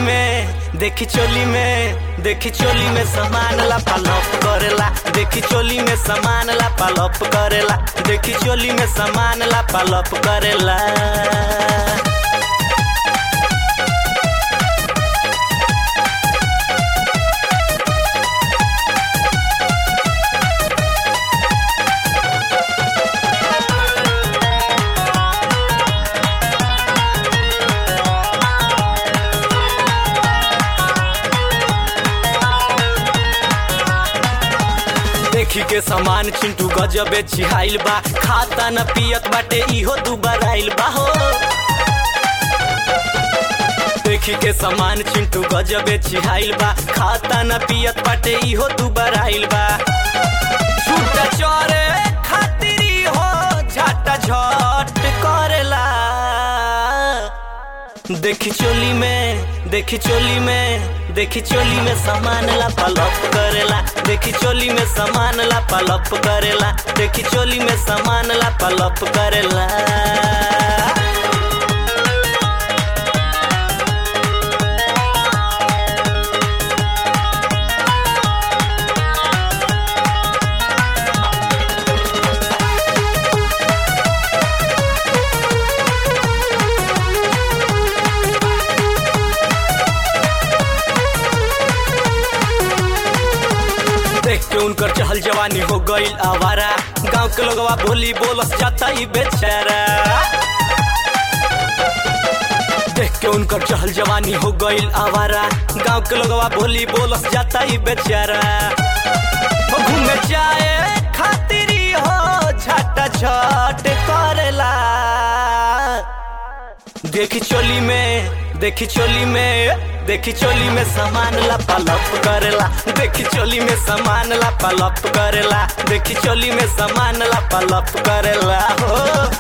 में देखी चोली में देखी चोली में सामान ला पालप करेला देखी चोली में सामान ला पालप करेला देखी चोली में सामान ला पालप करेला देखी के सामान चिंटू गजबे चिहाइल बा खाता न पियत बाटे इहो दुबार आइल बा हो देखी के सामान चिंटू गजबे चिहाइल बा खाता न पियत बाटे इहो दुबार आइल बा छूटा चोरे खातिरी हो झाटा झट करेला देखी चोली में देखी चोली में देखी चोली में सामान ला पलप करेला देखी चोली में सामान ला पलप करेला देखी चोली में सामान ला पलप करेला देख के उनकर चहल जवानी हो गईल आवारा गांव के लोगवा बोली बोलस जाता ही बेचारा देख के उनकर चहल जवानी हो गईल आवारा गांव के लोगवा बोली बोलस जाता ही बेचारा वो घूमे जाए खातिरी हो झटा झट करेला देखी चोली में देखी चोली में देखी चोली में सामान ला पलप करेला देखी चोली में सामान ला पलप करेला देखी चोली में सामान ला पलप करेला हो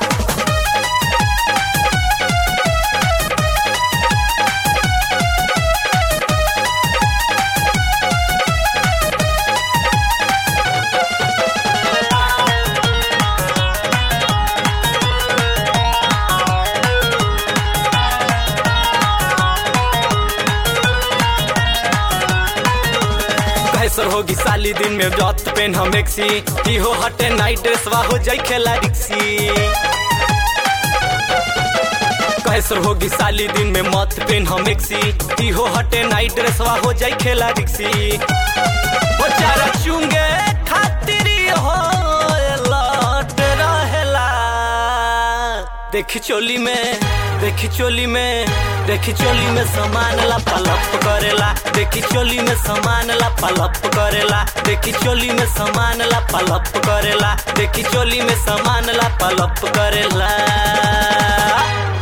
कैसर होगी साली दिन में जत पेन हम एक्सी ई हो हटे नाइट ड्रेस वा हो जाई खेला रिक्सी कैसर होगी साली दिन में मत पेन हम एक्सी ई हो हटे नाइट ड्रेस वा हो जाई खेला रिक्सी वो चारा चुंगे खातिरी हो लौट रहेला देखी चोली में देखी चोली में देखी चोली में सामान ला पलप करेला देखी चोली में सामान ला पलप करेला देखी चोली में सामान ला पलप करेला देखी चोली में सामान ला पलप करेला